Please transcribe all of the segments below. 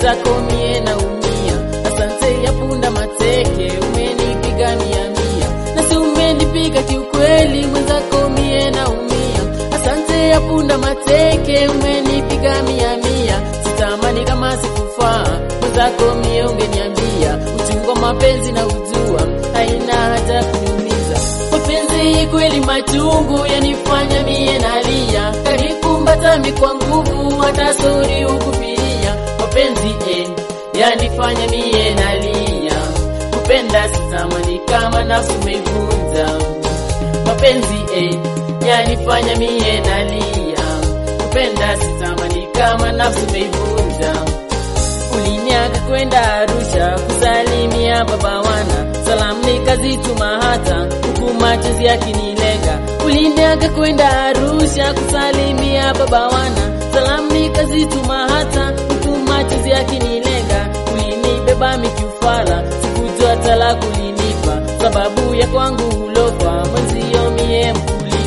mwenzako mie naumia. Asante ya punda mateke, umenipiga mia mia, na si umenipiga kiukweli, mwenzako mie naumia. Asante ya punda mateke, umenipiga mia mia, sitamani kama sikufaa, mwenzako mie ungeniambia, uchungu wa mapenzi na ujua, haina hata kuniumiza. Mapenzi kweli machungu yanifanya mie nalia, kanikumbata mi kwa nguvu, hata sori ukupilia. Mapenzi eh, yanifanya mie nalia, kupenda sitamani kama nafsi umeivunja. Mapenzi eh, yanifanya mie nalia, kupenda sitamani kama nafsi umeivunja. Uliniaga kwenda Arusha kusalimia baba wana, salamu nikazituma hata huku machozi yakinilenga. Uliniaga kwenda Arusha kusalimia baba wana, salamu nikazituma hata huku machozi yakinilenga. Ulinibeba mikiufala, sikujua tala kulinipa, sababu ya kwangu ulofa mwenzio mie mkulima.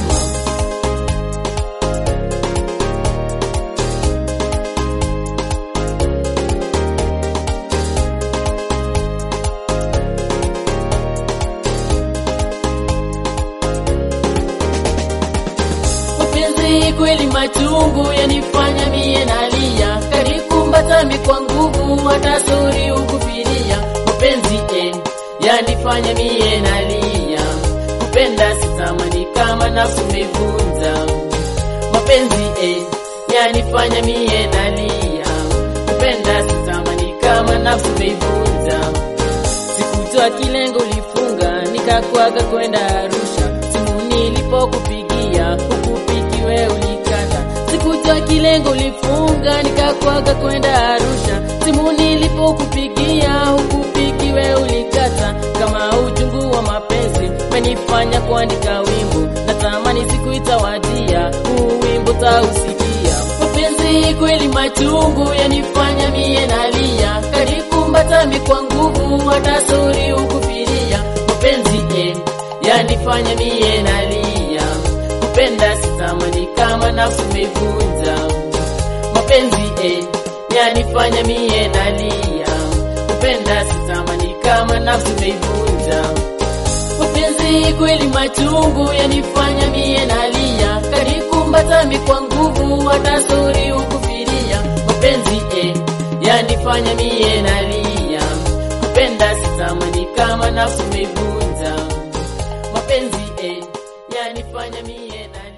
mapenzi kweli machungu yanifanya mie nalia, kanikumbata mi kwa nguvu, hata sori ukufiria. Mapenzi eh, yanifanya mie nalia, kupenda sitamani kama nafsi umevunja. Mapenzi eh, yanifanya mie nalia, kupenda sitamani kama nafsi umevunja. Sikujua kilengo ulifunga, nikakwaga kwenda Arusha, simu nilipokupigia hukupiki we ulikata. Sikujua kilengo ulifunga, nikakwaga kwenda Arusha, simu nilipokupigia hukupiki we ulikata. Kama uchungu wa mapenzi umenifanya kuandika wimbo, natamani siku itawadia, huu wimbo tausikia. Mapenzi kweli machungu yanifanya mie nalia, kanikumbata mi kwa nguvu, hata sori ukufiria. Mapenzi eh, yanifanya mie nalia, kupenda sitamani kama nafsi umevunja. Mapenzi eh, yanifanya mie nalia, kupenda sitamani kama nafsi umeivunja. Mapenzi kweli machungu yanifanya mie nalia, kanikumbata mi kwa nguvu, hata sori ukufiria. Mapenzi eh, yanifanya mie nalia, kupenda sitamani kama nafsi umeivunja. Mapenzi eh, yanifanya mie nalia